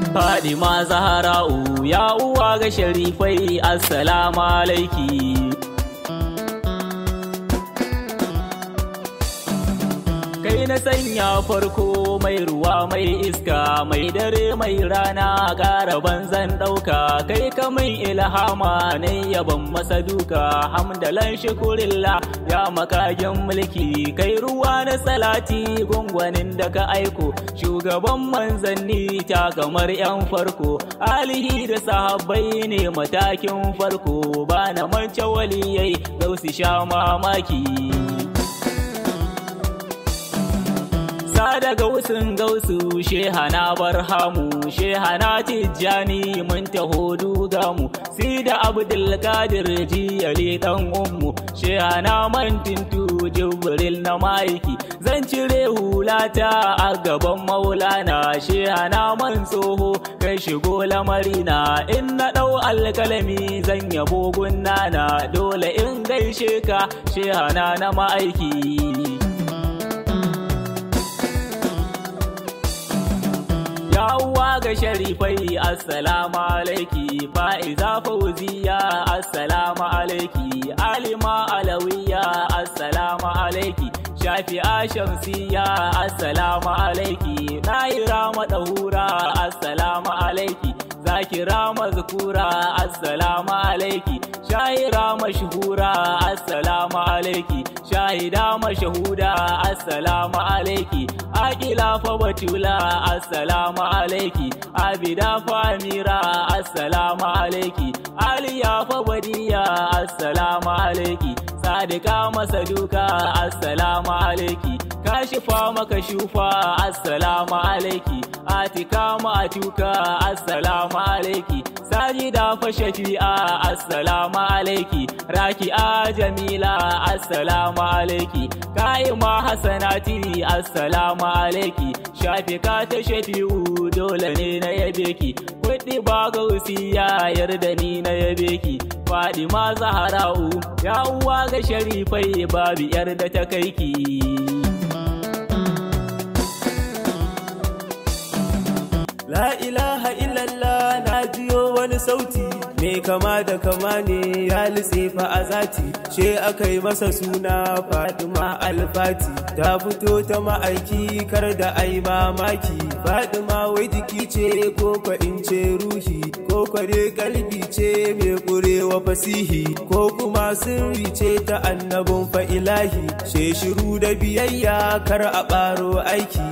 Fadima Zahra'u ya uwa ga sharifai assalamu alaiki kai na sanya farko mai ruwa mai iska mai dare mai rana ƙara banzan ɗauka kai ka mai ilhama ne yaban masa duka hamdalan shukurilla ya makagin mulki kai ruwa na salati gwangwanin da ka aiko shugaban manzanni ta kamar yan farko alihi da sahabbai ne matakin farko ba na mance waliyai gausi sha mamaki daga gausun gausu shehana barhamu shehana tijjani mun taho dugamu si da abdulkadir jiyali dan ummu shehana mantintu jibril na maiki zan cire hulata a gaban maulana shehana man tsoho kai shigo lamarina in na dau alkalami zan yabo gunnana dole in gaishe ka shehana na ma'aiki Yawwa ga sharifai assalamu alaiki fa'iza fauziya assalamu alaiki alima alawiya assalamu alaiki shafi'a shamsiya assalamu alaiki ɗahira madahura assalamu alaiki zakira mazkura assalamu alaiki shahira mashhura assalamu alaiki shahida mashahuda assalamu alaiki akila fa batula assalamu alaiki abida fa amira assalamu alaiki aliya fa badiya assalamu alaiki sadika masaduka assalamu alaiki kashifa maka shufa assalamu alaiki atika ma'atuka assalamu alaiki sajida fa shafi'a assalamu alaiki raki'a jamila assalamu alaiki ka'ima hasanati assalamu alaiki shafika ta shafi'u dole ne na yabe ki kuɗi ba gausiya yarda ni na yabe ki Fadima Zahra'u ya uwa ga sharifai babu yar da ta kai ki. La ilaha illallah na jiyo wani sauti me kama da kama ne ya litsefa a zati she aka yi masa suna Fadima Alfati ta fito ta ma'aiki kar da ai mamaki Fadima wai jiki ce ko ka in ce ruhi ko kware kalbi ce mai kurewa fasihi ko kuma sirri ce ta annabin fa ilahi she shiru da biyayya kar a ɓaro aiki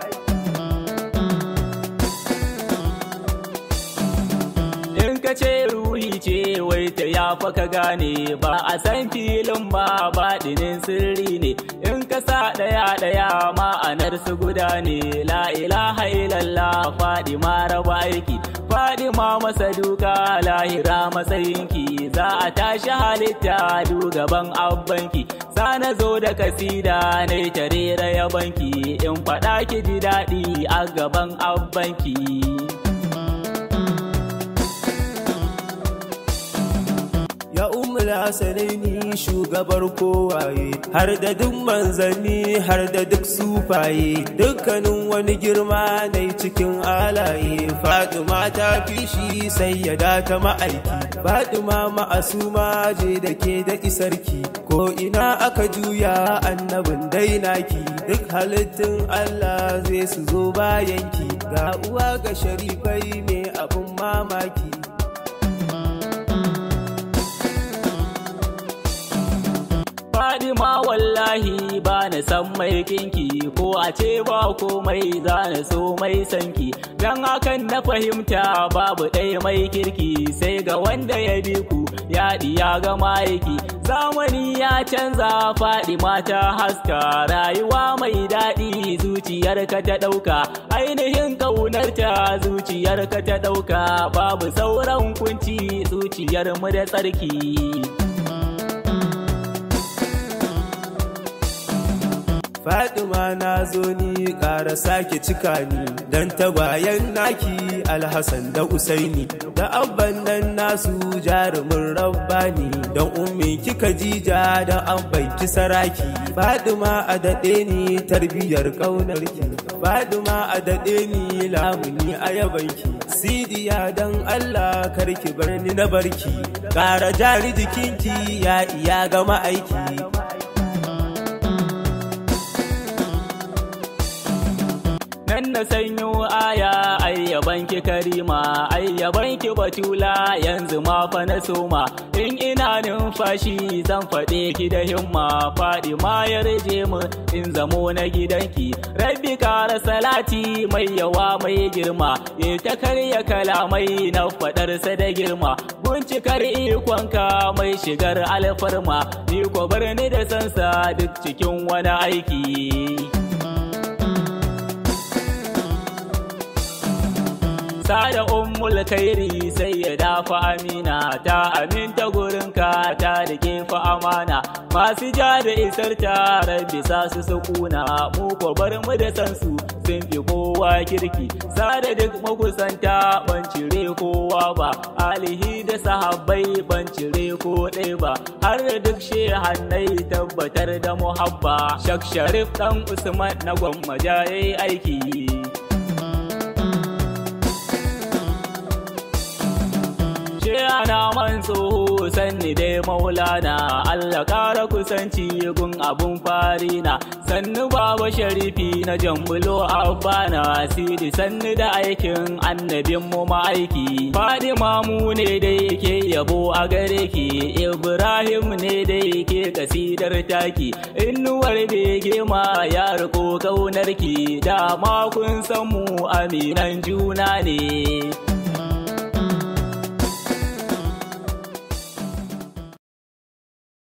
ka ce ruhi ce wai ta ya ka gane ba a san filin ba baɗinin sirri ne in ka sa ɗaya ɗaya ma'anar su guda ne la ilaha illallah faɗi ma raba aiki faɗi ma masa duka lahira matsayinki za a tashi halitta du gaban abbanki sana zo da kasida na tare yabanki in faɗa ki ji daɗi a gaban abbanki. ya umul hasanaini shugabar kowaye har da duk manzanni har da duk sufaye dukkanin wani girma na cikin alaye fatima ta fi shi sayyada ta ma'aiki fatima ma'asuma je da ke da isarki ko ina aka juya annabin dainaki duk halittun allah zai su zo bayanki ga uwa ga sharifai mai abin mamaki Fadima wallahi ba na san mai kinki ko a ce ba komai za na so mai sanki don hakan na fahimta babu ɗaya mai kirki sai ga wanda ya bi ku ya ya ga maiki zamani ya canza Fadima ta haska rayuwa mai daɗi zuciyarka ta ɗauka ainihin ƙaunarta zuciyarka ta ɗauka babu sauran kunci zuciyar mu da tsarki. Fatima na zo ni ƙara sake cika ni don bayan naki Alhassan da Usaini da abban nan nasu jarumin rabbani don ummi kika jija da abban ki saraki Fatima a daɗe ni tarbiyar ƙaunarki Fatima a daɗe ni lamuni a yabanki sidiya dan Allah karki bar ni na barki ƙara jari jikinki ya iya gama aiki nan na sanyo aya ayyabanki karima ayyabanki batula yanzu ma fa na soma in ina numfashi zan faɗe ki da himma faɗi ma ya rage mu in zamo na gidanki rabbi kara salati mai yawa mai girma ya ta karya kalamai na faɗarsa da girma bincikar ikonka mai shigar alfarma ni ko bar ni da sansa duk cikin wani aiki sada ummul kairi sai ya dafa amina ta aminta gurinka ta rike fa amana masu ja da isar ta rabbi sa su sukuna mu ko bar mu da san su sun fi kowa kirki sada duk makusanta ban cire kowa ba alihi da sahabbai ban cire ko ɗaya ba har da duk shehannai tabbatar da muhabba shak sharif dan usman na gwammaja yayi aiki ana man tsoho sanni dai maulana Allah kara kusanci gun abun farina sannu baba sharifi na jambulo abbana sidi sannu da aikin annabin mu ma'aiki fadima mu ne dai ke yabo a gare ki ibrahim ne dai ke kasidar taki innuwar bege ma ya riko kaunar ki dama kun san mu aminan juna ne